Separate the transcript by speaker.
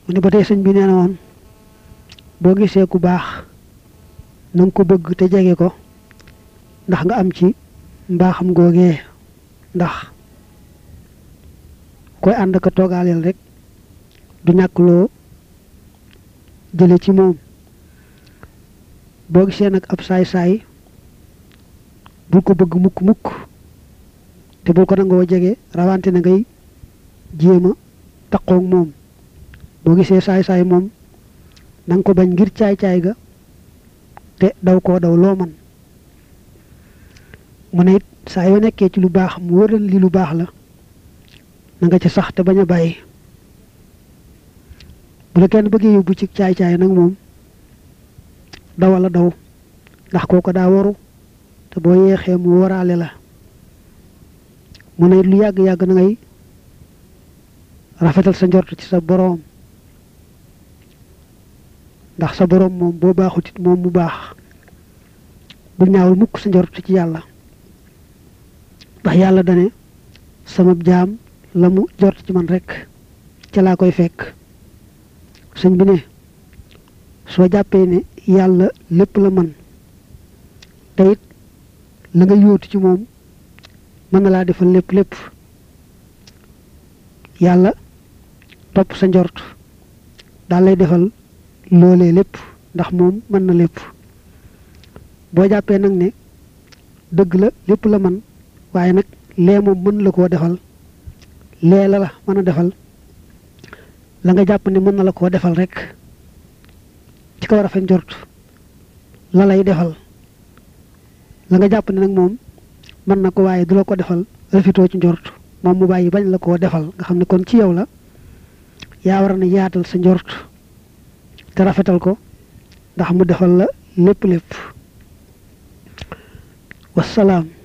Speaker 1: mu ne ba tey sëñ bi nee na woon boo gisee ku baax na nga ko bëgg te jege ko ndax nga am ci mbaaxam googee ndax koy ànd ka toogaaleel rek du ñàkk loo jële ci moom boo gisee nag ab saay-saay bul ko bëgg mukk mukk te bul ko nangoo jege rawante na ngay jéem a taqoog moom boo gisee saay-saay moom na nga ko bañ ngir caay-caay ga te daw koo daw loo man mu ne it saa yoo nekkee ci lu baax mu wëral li lu baax la na nga ci sax te bañ a bàyyi bu la kenn bëggee yóbbu ci caay-caay nag moom dawal a daw ndax kooko daa waru te boo yeexee mu waraale la mu ne lu yàgg-yàgg na ngay rafetal sa njort ci sa boroom ndax sa boroom moom boo baaxut it moom mu baax bu ñaawul mukk sa njort ci yàlla ndax yàlla dane sama jaam la mu jort ci man rekk ca laa koy fekk sëñ bi ne soo jàppee ne yàlla lépp la man te it la nga yóotu ci moom mën na laa defal lépp lépp yàlla topp sa njort daal lay defal loolee lépp ndax moom mën na lépp boo jàppee nag ne dëgg la lépp la man waaye nag lee moom mën la koo defal lee la la mën a defal la nga jàpp ne mën na la koo defal rek ci kaw rafet njort la lay defal la nga jàpp ne nag moom mën na ko waaye du la ko defal rafetoo ci njort moom mu bàyyi bañ la koo defal nga xam ne kon ci yow la yaa war na yaatal sa njort te rafetal ko ndax mu defal la lépp lépp wasalaam